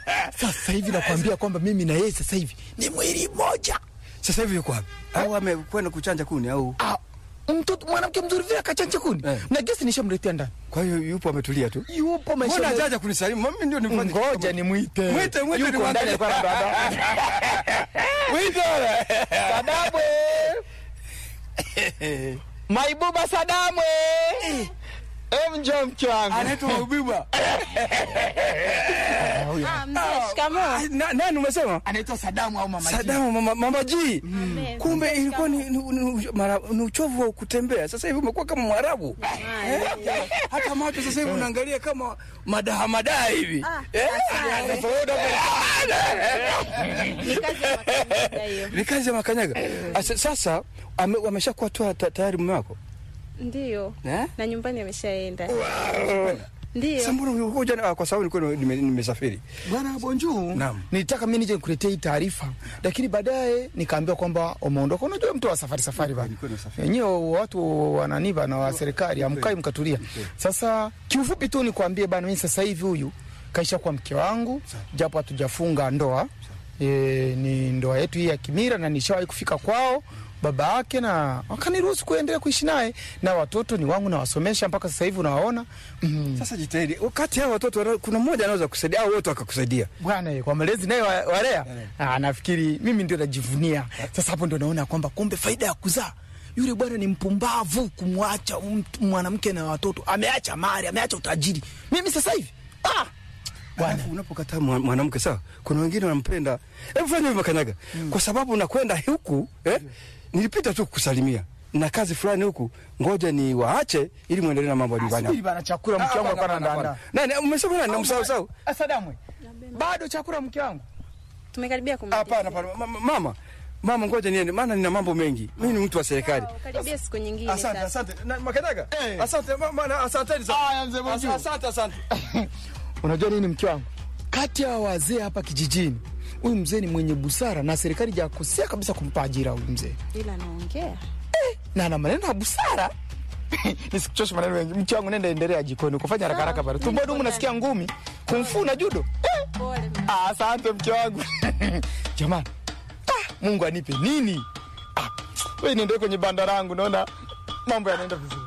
Sasa hivi nakwambia kwamba mimi na yeye sasa hivi ni mwili mmoja. Sasa hivi yuko wapi? Au amekwenda kuchanja kuni au? Ah, mtoto mwanamke mzuri vile akachanja kuni Eh. na gesi nishamletea ndani, Kwa hiyo yupo ametulia tu. yupo maisha Mbona yake. hajaja kunisalimu? Mimi ndio nifanye. Ngoja nimwite. Mwite, mwite, Yuko nimwangalie. ndani alikuwa anadada. Mwite. Sadamwe. Maibuba Sadamwe. Em, njoo mke wangu. Anaitwa Ubiba. Ah, mzee, shikamoo. Ah, na- Nani umesema? Anaitwa Sadamu au Mama G. Sadamu mama, mama G. Amen. Kumbe ilikuwa ni, ni, ni, mara- ni uchovu wa kutembea. Sasa hivi umekuwa kama Mwarabu. Eh? Hata macho sasa hivi unaangalia kama madaha madaha hivi. Ah, Eh? asante. Ni kazi ya makanyaga hiyo. Ni kazi ya makanyaga. Asa- Sasa ame- wameshakuwa tu ta- tayari mume wako? Ndiyo. Eh? Na nyumbani ameshaenda. Sasa Ndiyo. mbona ulikuwa jana? Ah, Kwa sababu nilikuwa nime- nimesafiri. Bwana Bonjour. Naam. Nilitaka mimi nije nikuletee hii taarifa, lakini baadaye nikaambiwa kwamba umeondoka. Unajua mtu wa safari safari bana. Nilikuwa nasafiri. Wenyewe watu wananiba na wa serikali amkai mkatulia. Sasa kiufupi tu nikwambie bana, mimi sasa hivi huyu kaisha kwa mke wangu, japo hatujafunga ndoa. E, ni ndoa yetu hii ya kimira na nishawahi kufika kwao baba yake na wakaniruhusu kuendelea kuishi naye na watoto ni wangu nawasomesha mpaka sasa hivi unawaona. Mm. Sasa jitahidi. Kati ya hao watoto wana- kuna mmoja anaweza kusaidia au wote wakakusaidia. bwana eh, kwa malezi naye wa- walea ah, nafikiri mimi ndio najivunia sasa. Hapo ndio naona kwamba kumbe faida ya kuzaa yule bwana ni mpumbavu kumwacha mtu- mwanamke na watoto, ameacha mali, ameacha utajiri. Mimi sasa hivi ah, bwana Alafu unapokataa mwa- mwanamke sawa, kuna wengine wanampenda. Hebu fanya hivyo Makanyaga, kwa sababu unakwenda huku eh, nilipita tu kusalimia na kazi fulani huku, ngoja ni waache ili muendelee na mambo ya nyumbani. subiri bana, chakula mke wangu alikuwa anaandaa. Nani umesema nani? Namsahau sahau. Asadamwe bado chakula mke wangu Tumekaribia kumaliza. Hapana, hapana. Ma- ma- Mama, mama, ngoja niende, maana nina mambo mengi. Mimi ni mtu wa serikali. Sawa, Karibia siku nyingine Asante, sasa. asante. Na, Makanyaga, Eh. asante mama, na- asanteni sana. Aya, mzee Bonjour. Asante, asante. Unajua nini mke wangu, kati ya wazee hapa kijijini huyu mzee ni mwenye busara na serikali jakosea kabisa kumpa ajira huyu mzee Ila naongea. na ana maneno ya busara nisikuchoshe maneno mengi. Mke wangu nenda endelea jikoni kufanya haraka haraka pale. Tumbo dumu nasikia ngumi. Kumfu na judo. Eh, Pole. ah, asante mke wangu. Jamani. Ah, Mungu anipe nini? Ah, wewe niende kwenye banda langu naona mambo yanaenda vizuri.